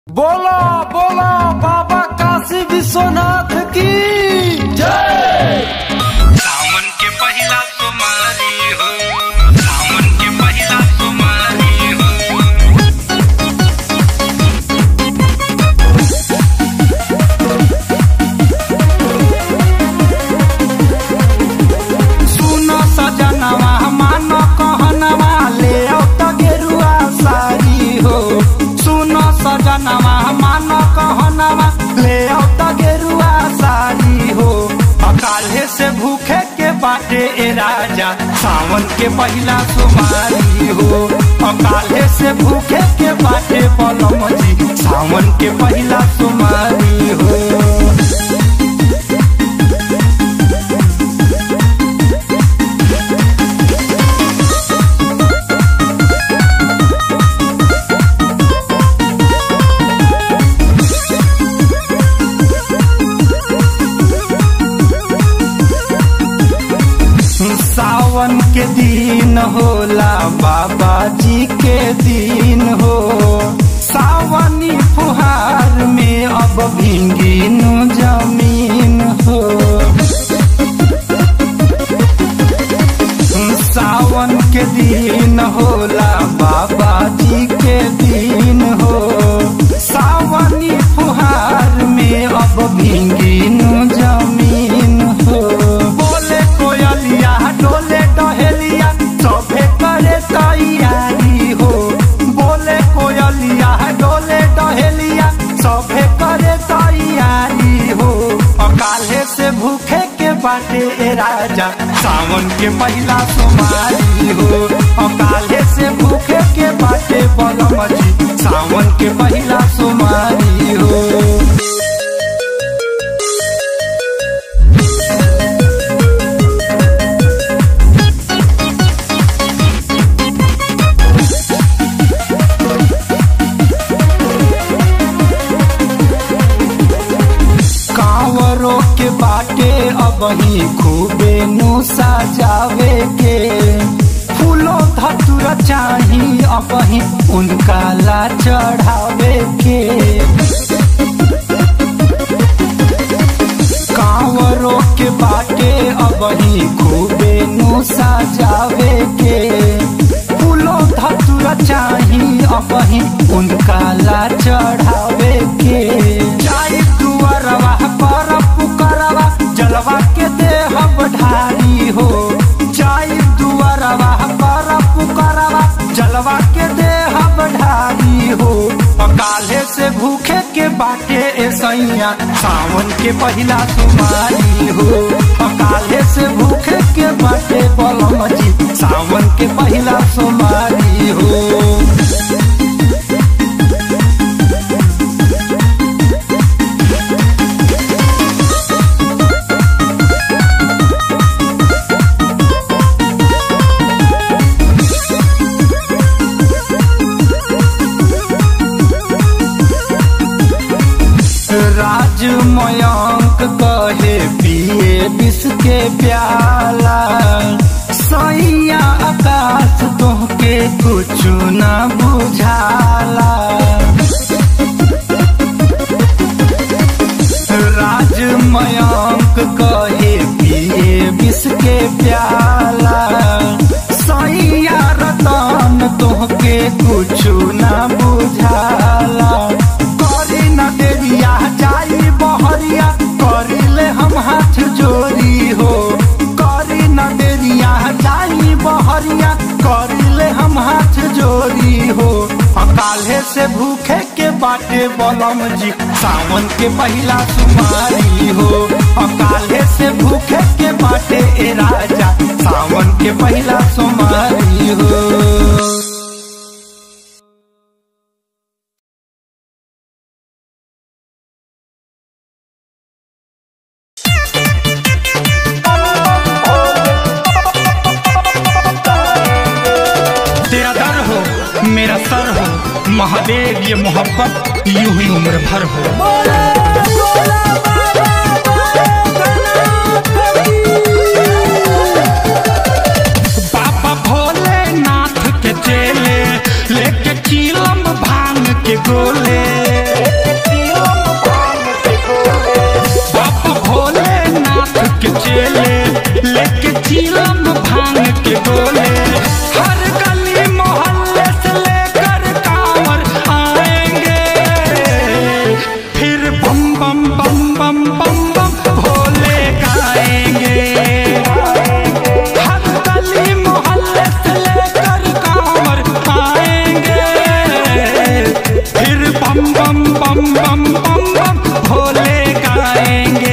बोलो बोलो बाबा काशी विश्वनाथ की जय सावन के पहिला सोमवारी हो सावन के पहिला सोमवारी हो सुनो सजनवा मान कहनवा ले आओ त गेरुआ सारी हो सुनो सजनवा मान कहनवा ले आओ त गेरुआ सारी हो अकाले से भूखे के बाटे ए राजा सावन के पहिला सोमवारी हो अकाले से भूखे के बाटे बलम जी सावन के पहिला सोमवारी हो सावन के दिन होला बाबा जी के दिन हो सावनी फुहार में अब भींगी नु जमीन हो सावन के दिन होला बाबा जी के दिन हो सावनी फुहार में अब भींगी नु जमीन हो बोले कोयलिया डोले डहेलिया सभे करे तैयारी हो बोले कोयलिया डोले डहेलिया सभे करे तैयारी हो अकाले से भूखे के बाटे ए राजा सावन के पहिला सोमवारी हो अकाले से भूखे के बाटे बलम जी सावन के पहिला सोमवारी हो कांवरों के बाटे अब ही खूबे नु सजावे के फूलो धतुर चाही अब ही उनका ला चढ़ावे के कांवरों के बाटे अब ही खूबे नु सजावे के फूलो धतुर चाही अब ही उनका ला चढ़ावे के जाई दुअरवा पर पुकरवा जलवा के देह बढ़ारी हो जाई दुअरवा पर पुकरवा जलवा के देह बढ़ारी हो अकाले से भूखे के बाटे ए सैया सावन के पहिला तुम्हारी हो अकाले से भूखे के बाटे बलम जी सावन के पहिला सोमारी हो राज मयंक कहे पिए विष के प्याला सैया आकाश तोहके कुछ न बुझाला राज मयंक कहे पिए विष के प्याला सैया रतन तोहके कुछ न बुझाला करी न देरिया जाई बहरिया करिले हम हाथ जोड़ी हो करी न देरिया जाई बहरिया करिले हम हाथ जोड़ी हो अकाले से भूखे के बाटे बलम जी सावन के पहिला सुमारी हो अकाले से भूखे के बाटे ए राजा सावन के पहिला सुमारी हो तेरा दर हो मेरा सर हो महादेव ये मोहब्बत यूं ही उम्र भर हो बाबा भोलेनाथ के चेले लेके चीलम भांग के गोले अकेले लेके चीलम भांग के गोले हर गली मोहल्ले से लेकर कांवर आएंगे फिर बम बम बम बम बम बम भोले गाएंगे हर गली मोहल्ले से लेकर कांवर आएंगे फिर बम बम बम बम बम बम भोले गाएंगे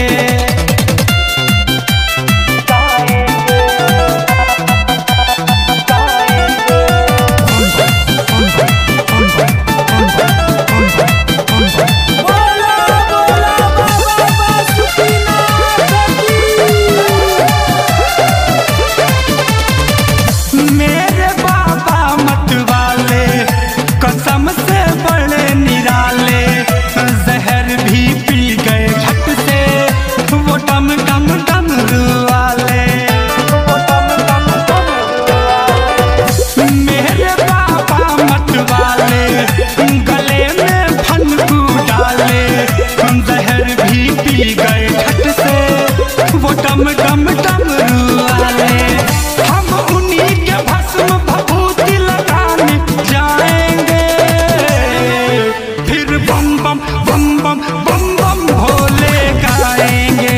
मेरे बाबा मत वाले कसम से बड़े निराले जहर भी पी गए झट से वो टम टम टम वाले मेरे बाबा मत वाले गले में फनकू डाले जहर भी पी गए झट से वो टम टम टम वाले हम उन्हीं के भस्म भभूति लगाने जाएंगे फिर बम बम बम बम बम बम भोले गाएंगे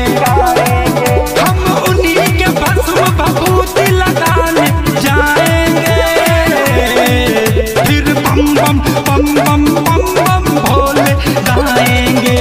हम उन्हीं के भस्म भभूति लगाने जाएंगे फिर बम बम बम बम बम बम भोले गाएंगे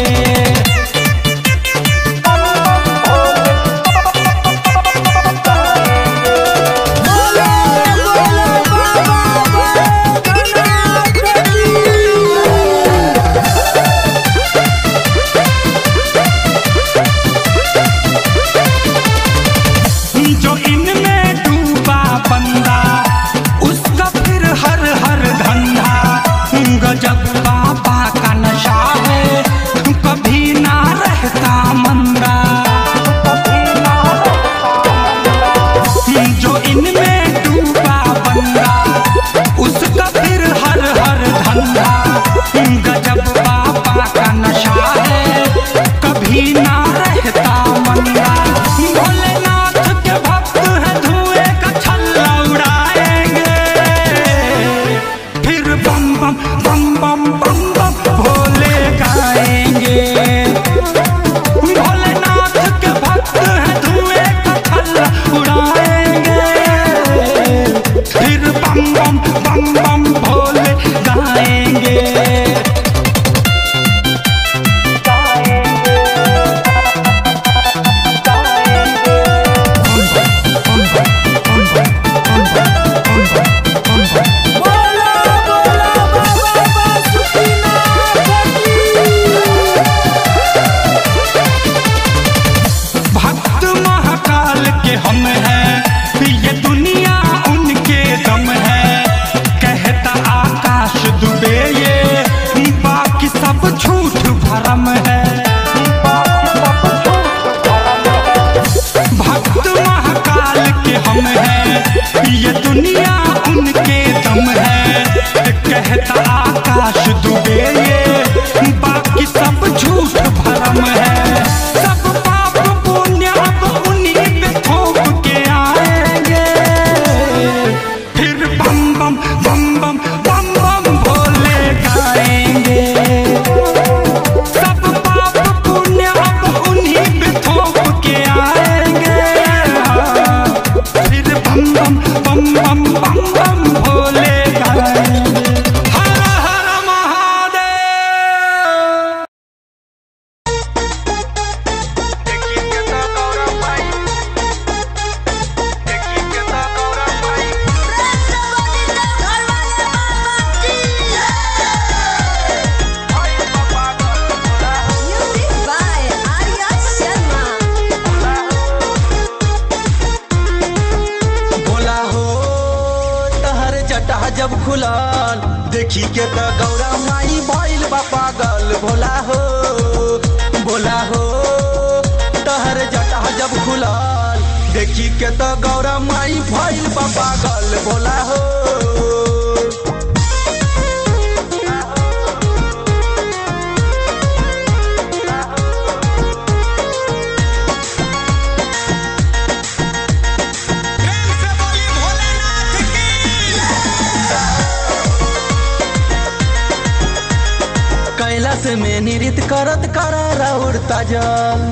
जो इनमें डूबा बंदा उसका फिर हर हर धंधा गजब बाबा का नशा है कभी ना रहता मंदा जो इनमें डूबा बंदा उसका फिर हर हर धंधा गजब बाबा का नशा है कभी ना रहता मंदा भोलेनाथ के भक्त है धुएं का छल्ला उड़ाएंगे फिर बम बम बम बम बम बम भोले गाएंगे भोलेनाथ के भक्त है धुएं का छल्ला उड़ाएंगे फिर बम बम बम बम भोले गाएंगे भक्त महाकाल के हम हैं ये दुनिया उनके दम है कहता आकाश दुबे ये बाकी सब झूठ भरम है भक्त महाकाल के हम हैं ये दुनिया उनके दम है कहता आकाश दुबे ये बाकी सब झूठ भरम है सब पाप पुण्य अब उन्हीं पे थोप के आएंगे फिर बम बम बम बम बम बम भोले गाएंगे सब पाप पुण्य अब उन्हीं पे थोप के आएंगे फिर बम बम बम बम बम बम भोले गाएंगे हर हर महादेव देखी के तो गौरव भाई देखी के तो गौरव भाई भाई पापा का Music by Arya Sharma. बोला हो तहर जटा जब खुलल देखी के त गौरा माई भइल बा पागल भोला हो बोला हो तहर जटा जब खुलल देखी के त गौरा माई भइल बा पागल भोला हो नृत्य करत करारा उड़ता जल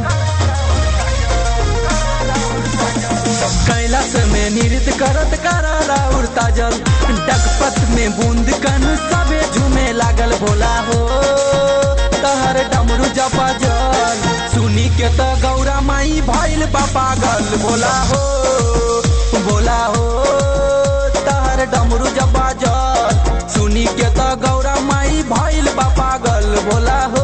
कैलाश में नृत्य करत करारा उड़ता जल डगपत में बूंद कन सबे झूमे लागल भोला हो तहर डमरू जपा जल सुनी के त गौरा माई भइल बा पागल भोला हो भोला हो तहर डमरू जपा जल सुनी के त गौरा माई भइल बा पागल भोला हो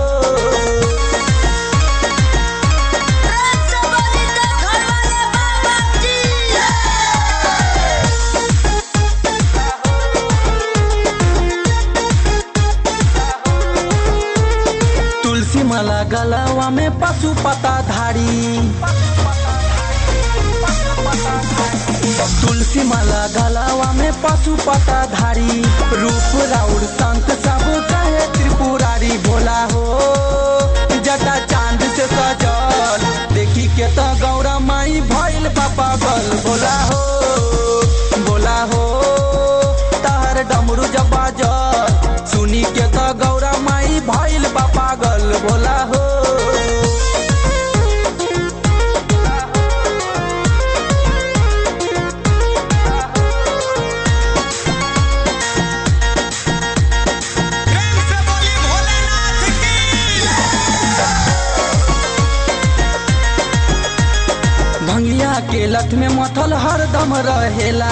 तुलसी माला गलावा में पशु पता धारी तुलसी माला गलावा में पशु पता धारी रूप राउर संत सब कहे त्रिपुरारी भोला हो जटा चांद से सजल देखी के त गौरा माई भइल पापा गल भोला हो भोला हो तहर डमरू जब बाजल सुनी के त गौरा माई भइल बा पागल भोला हो प्रेम से बोली भोलेनाथ की भंगिया के लत में मथल हरदम रहेला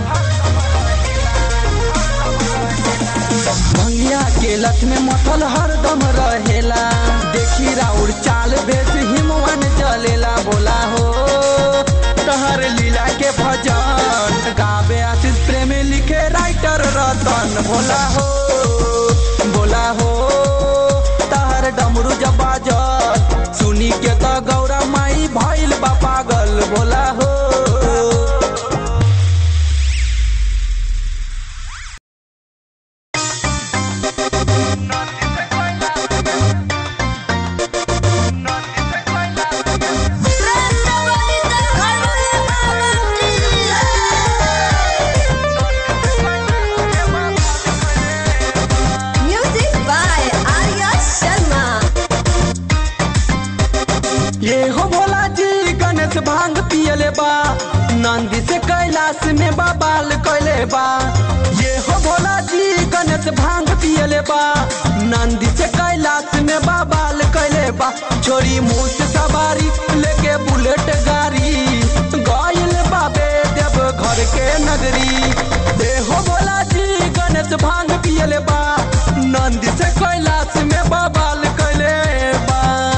भंगिया के लत में मथल हरदम रहेला देखी राउर चाल बेस हिमवन चलेला बोला हो तहर लीला के भजन गावे आशीष प्रेम लिखे राइटर रतन भोला हो बोला हो तहर डमरू जब बाजल सुनी के त गौरा माई भइल बा पागल भोला हो Music by Arya Sharma. ये हो भोला जी गणेश भांग पियले बा नंदी से कैलाश में बाबाल कैले बा ये हो भोला जी गणेश भांग पियले बा नंदी से कैलाश में बाबाल कैले बा छोरी मुंह से सवारी लेके बुलेट गाड़ी गइल बाबे देव घर के नगरी ये हो भोला जी गणेश भांग पियले बा नंदी से कैलाश में बाबाल कैले बा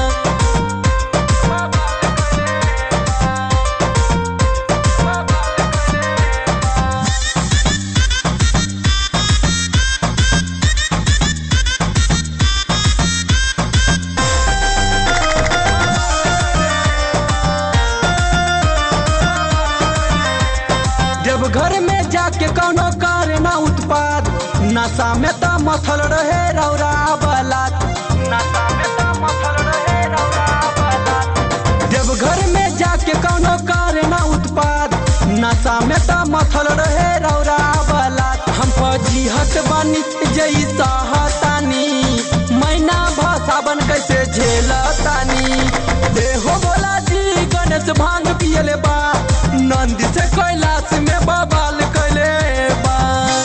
देवघर में जाके कौनो करे ना उत्पाद नशा में त मथल रहे रौरा बलात नशा में त मथल रहे रौरा बलात देवघर में जाके कौनो करे ना उत्पाद नशा में त मथल रहे रौरा बलात हम फजीहत बानी जई सहतानी मैना भसावन कैसे झेलतानी देहो बोला जी गणेश भांग पियले बा नंदी से कैलाश में बबाल कैले बा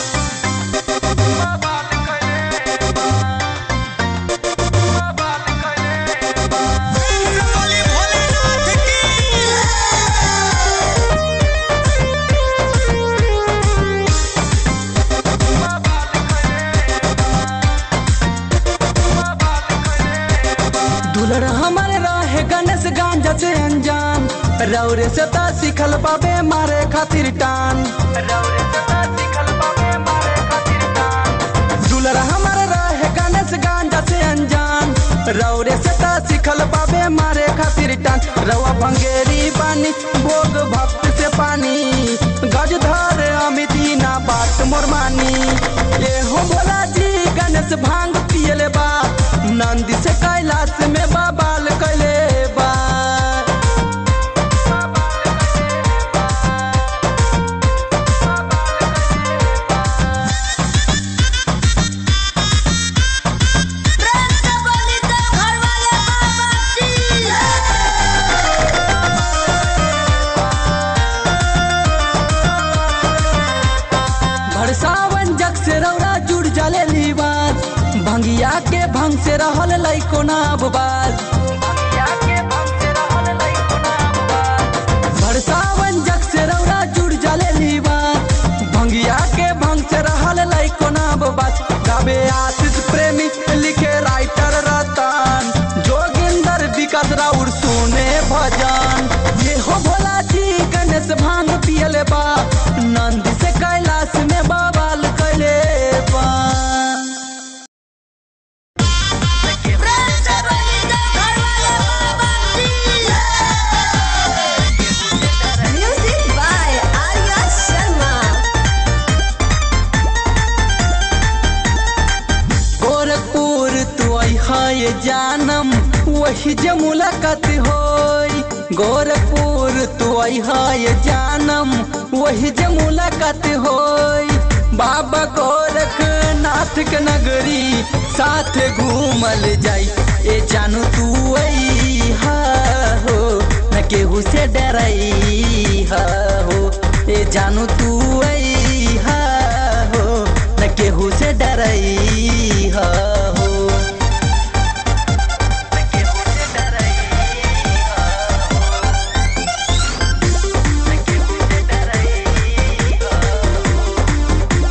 प्रेम से बोली भोलेनाथ की दुलर हमारे रहे गणेश गांजा से अनजान रौरे से ता सिखल बाबे मारे खातिर टान रौरे से ता सिखल बाबे मारे खातिर टान दुलर हमारे रहे गणेश गांजा से अनजान रौरे से ता सिखल बाबे मारे खातिर टान रवा भंगेरी पानी भोग भक्त से पानी गजधर अमिती ना बात मोर मानी ये हो भोला जी गणेश भांग पियले बा नंदी से कैलाश में बाबाल कैले बा प्रेम से बोली तो घर भंग से रहल लइको ना बाज भरसावन जग से रौरा जुड़ जाले लीवान भंगिया के भंग से रहल लइको ना बाज गावे आशीष प्रेमी लिखे राइटर रतन जोगिंदर विकास राउर सुने भजन ये हो भोला जी गणेश भांग पियले बा नंद से कैलाश में बवाल कैले बा Music by Arya Sharma. Gorakhpur तू है जानम वही जे मुलाकात होई गोरखपुर तू है जानम वही जे मुलाकात होई बाबा गोरखनाथ के नगरी साथ घूमल जाई ए जानू तू आई हा हो न केहू से डरई हा हो ए जानू तू आई हा हो न केहू से डरई हा हो न केहू से डरई हा हो न केहू से डरई हा हो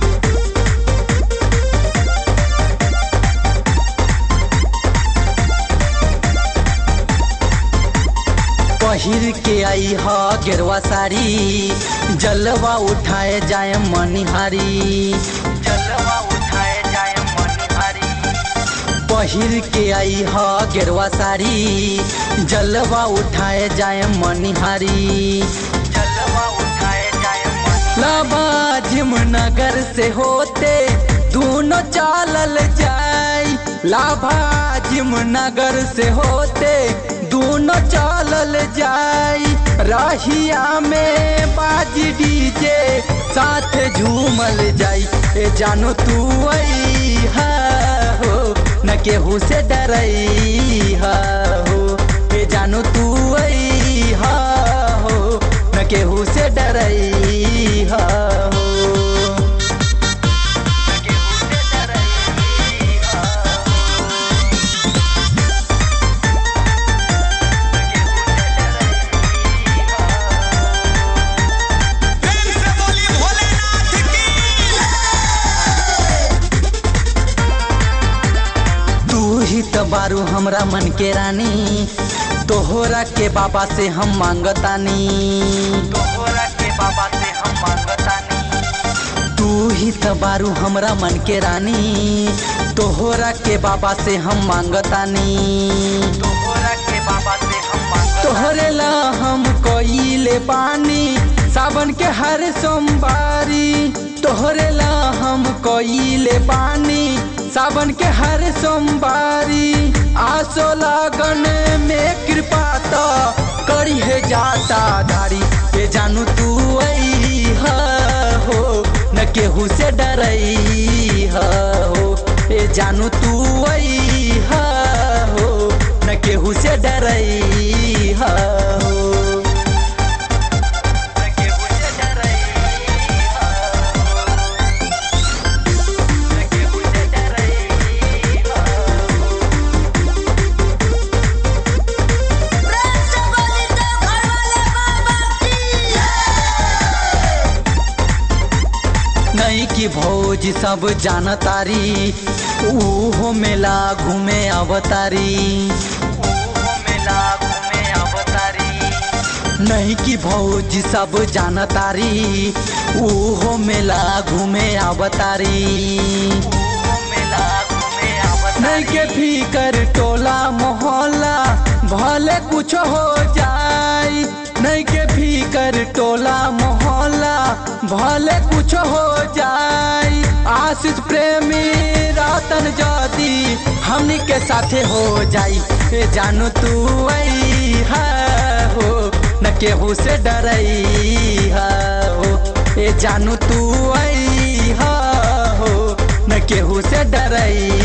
पहिर के आई ह गेरवा साड़ी जलवा उठाए जाए मनिहारी जलवा उठाए जाए मनिहारी पहिर के आई ह गेरवा साड़ी जलवा उठाए जाए मनिहारी जलवा उठाए जाए लाभाजिम नगर से होते दोनों चालल जाई लाभाजिम नगर से होते दोनों चालल जाई राहिया में बाजी डीजे साथ झूमल जाई ए जानो तू आई हा हो न केहू से डरई हा हो ए जानो तू आई हा हो न केहू से डरई हा हो न केहू से डरई हा प्रेम से बोली भोलेनाथ की तू ही तो बारू हमरा मन के रानी तोहरा के बाबा से हम मांगतानी तोहरा के बाबा से हम मांगतानी तू ही तो बारू हमरा मन के रानी तोहरा के बाबा से हम मांगतानी तोहरा के बाबा से हम तोहरे ला हम कोइले पानी सावन के हर सोमवारी तोहरे ला हम कोइले पानी सावन के हर सोमवारी आसो लगन में कृपा तो करी है जाता धारी ए जानू तू आई हा हो न केहू से डरई हा हो ए जानू तू आई हा हो न केहू से डरई हा हो न केहू से डरई हा हो न केहू से डरई हा हो नहीं की भौज सब जानतारी ऊहो मेला घूमे अवतारी नहीं की भौज सब जानतारी ऊहो मेला घूमे अवतारी नहीं के फिकर टोला मोहल्ला भले कुछ हो जाए नहीं के फिकर टोला मोहल्ला भले कुछ हो जाए आशीष प्रेमी रतन जदी हमनी के साथे हो जाई ए जानू तू आई हा हो न केहू से डरई हा हो ए जानू तू आई हा हो न केहू से डरई